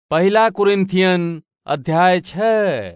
पहला कुरिन्थियन अध्याय छः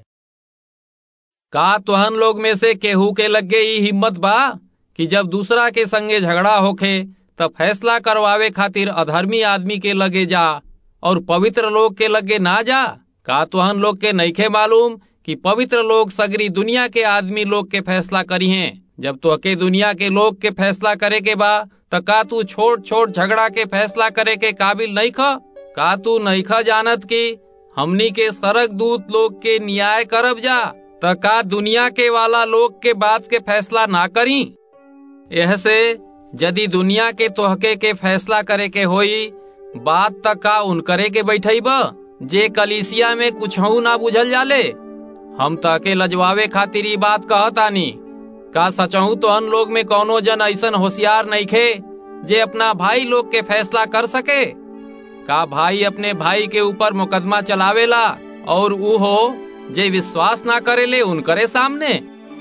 का तुहन लोग में से केहू के लगे ई हिम्मत बा कि जब दूसरा के संगे झगड़ा होखे तब फैसला करवावे खातिर अधर्मी आदमी के लगे जा और पवित्र लोग के लगे ना जा का तुहन लोग के नईखे मालूम कि पवित्र लोग सगरी दुनिया के आदमी लोग के फैसला करी हैं जब तुहके दुनिया के लोग के फैसला करे के बा त का तू छोट छोट झगड़ा के फैसला करे के काबिल नहीं ख का तू नहीं ख जानत कि हमनी के सरक दूत लोग के न्याय करब जा त का दुनिया के वाला लोग के बात के फैसला ना करी यह से यदि दुनिया के तोहके के फैसला करे के होई बात तक का उनकरे के बैठई बा जे कलिसिया में कुछ ना बुझल जाले हम तके लजवावे खातिर ई बात कहतानी का सचहू तो अन लोग में कौनो जन ऐसन होशियार नहीं खे जे अपना भाई लोग के फैसला कर सके का भाई अपने भाई के ऊपर मुकदमा चलावेला और ऊ हो जे विश्वास ना करेले उनकरे सामने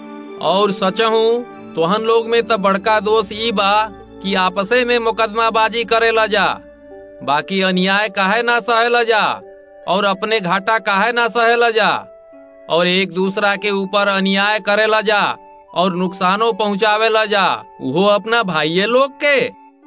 और सचहू तोहन लोग में तो बड़का दोष ई बा कि आपसे में मुकदमाबाजी करेला जा बाकी अन्याय काहे ना सहेला जा और अपने घाटा काहे ना सहेला जा और एक दूसरा के ऊपर अन्याय करेला जा और नुकसानो पहुँचावेला जा वो अपना भाइये लोग के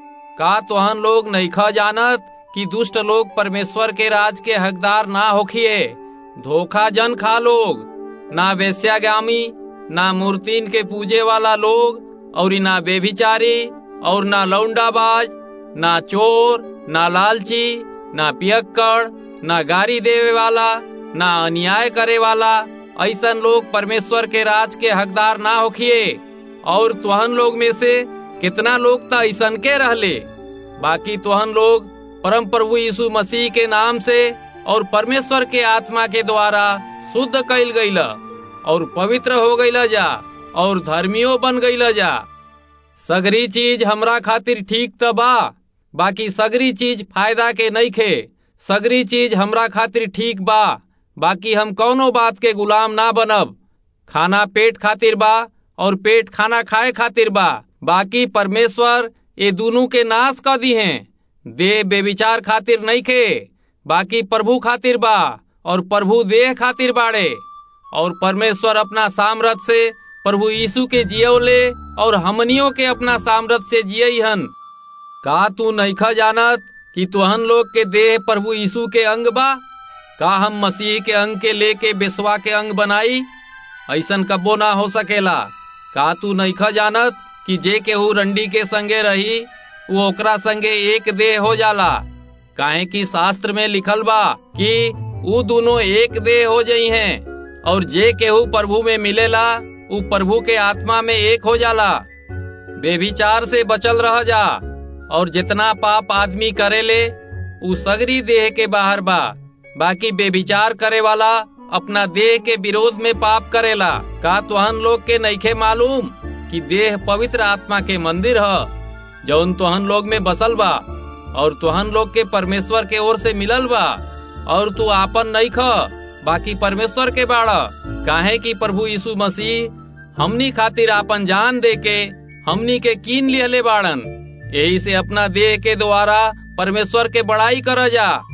का तोहन लोग नईखा जानत कि दुष्ट लोग परमेश्वर के राज के हकदार ना होखिए धोखा जन खा लोग ना वेश्यागामी ना मूर्तिन के पूजे वाला लोग और ना बेभिचारी और ना लौंडाबाज ना चोर ना लालची ना पियक्कड़ ना गारी देवे वाला ना अन्याय करे वाला ऐसन लोग परमेश्वर के राज के हकदार ना होखिए और तुहन लोग में से कितना लोग तो ऐसन के रहले बाकी तुहन लोग परम प्रभु यीशु मसीह के नाम से और परमेश्वर के आत्मा के द्वारा शुद्ध कैल गईला और पवित्र हो गईला जा और धर्मियों बन गईला जा सगरी चीज हमरा खातिर ठीक त बा बाकी सगरी चीज फायदा के नहीं खे सगरी चीज हमरा खातिर ठीक बा बाकी हम कौनो बात के गुलाम ना बनब खाना पेट खातिर बा और पेट खाना खाए खातिर बा बाकी परमेश्वर ये दोनों के नाश कर दी हैं देह बेविचार खातिर नहीं खे बाकी प्रभु खातिर बा और प्रभु देह खातिर बाड़े और परमेश्वर अपना सामर्थ से प्रभु यीशु के जियौले और हमनियों के अपना सामर्थ से जियई हन का तू नईखा जानत कि तुहन लोग के देह प्रभु यीशु के अंग बा का हम मसीह के अंग के लेके बेसवा के अंग बनाई ऐसन कबो ना हो सकेला का तू नईखा जानत कि जे केहू रंडी के संगे रही वो ओकरा संगे एक देह हो जाला काहे कि शास्त्र में लिखल बा कि ऊ दोनों एक देह हो जई हैं और जे केहू प्रभु में मिलेला ऊ प्रभु के आत्मा में एक हो जाला बेविचार से बचल रह जा और जितना पाप आदमी करेले ऊ सगरी देह के बाहर बा बाकी बेविचार करे वाला अपना देह के विरोध में पाप करेला का तुहन लोग के नईखे मालूम कि देह पवित्र आत्मा के मंदिर ह जौन तुहन लोग में बसल बा और तुहन लोग के परमेश्वर के ओर से मिलल बा और तू आपन नहीं ख बाकी परमेश्वर के बाड़ा काहे कि प्रभु यीशु मसीह हमनी खातिर आपन जान दे के हमनी के कीन लिहले बाड़न यही से अपना देह के द्वारा परमेश्वर के बड़ाई कर जा